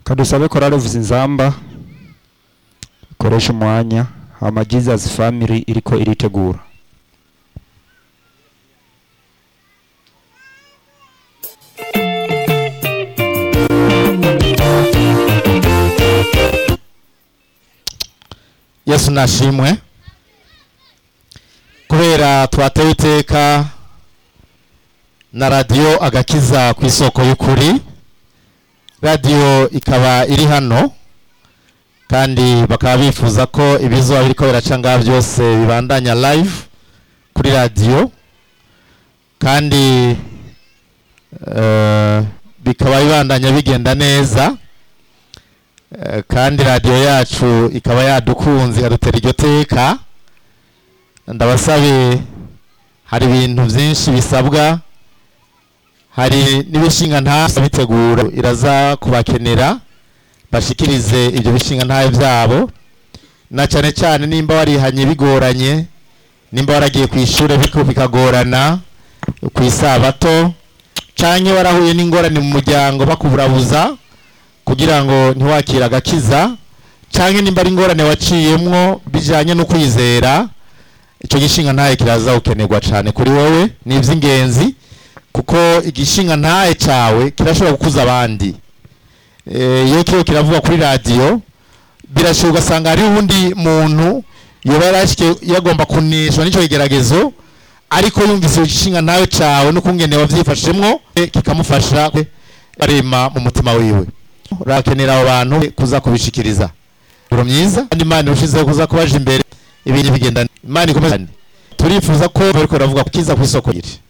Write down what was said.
kadusabe korale vuzinzamba ikoresha umwanya hama Jesus family iriko iritegura yesu nashimwe kubera twatewe iteka na radiyo agakiza ku isoko y'ukuri radiyo ikaba iri hano kandi bakaba bifuza ko ibizuba biriko biraca ngaha byose bibandanya live kuri radiyo kandi eh, bikaba bibandanya bigenda neza Eh, kandi radiyo yacu ikaba yadukunze ikadutera iryo teka ndabasabe hari ibintu byinshi bisabwa hari n'ibishinga nta bitegura iraza kubakenera bashikirize ibyo bishinga ntayo byabo na cyane cyane nimba warihanye bigoranye nimba waragiye ku ishuri biko bikagorana ku isabato canke warahuye n'ingorane mu muryango bakuburabuza kugira ngo ntiwakire agakiza canke nimba ari ingorane waciyemwo bijanye no kwizera icyo gishinga ntaye kiraza gukenerwa cyane kuri wowe ni iby'ingenzi kuko igishinga ntaye cyawe kirashobora gukuza abandi Eh, iyo kiyo kiravuga kuri radiyo birashoboka ugasanga hari uwundi muntu yoba yarashike yagomba kunishwa n'icyo kigeragezo ariko yumvise igishinga ntawe cyawe n'ukungene wavyifashemwo eh, kikamufasha arema mu mutima wiwe urakenera abo bantu kuza kubishikiriza uro myiza kandi imana irushizeho kuza kubaja imbere ibintu bigenda imana ikomeza turifuza ko bariko baravuga ku kiza ku isoko ry'iri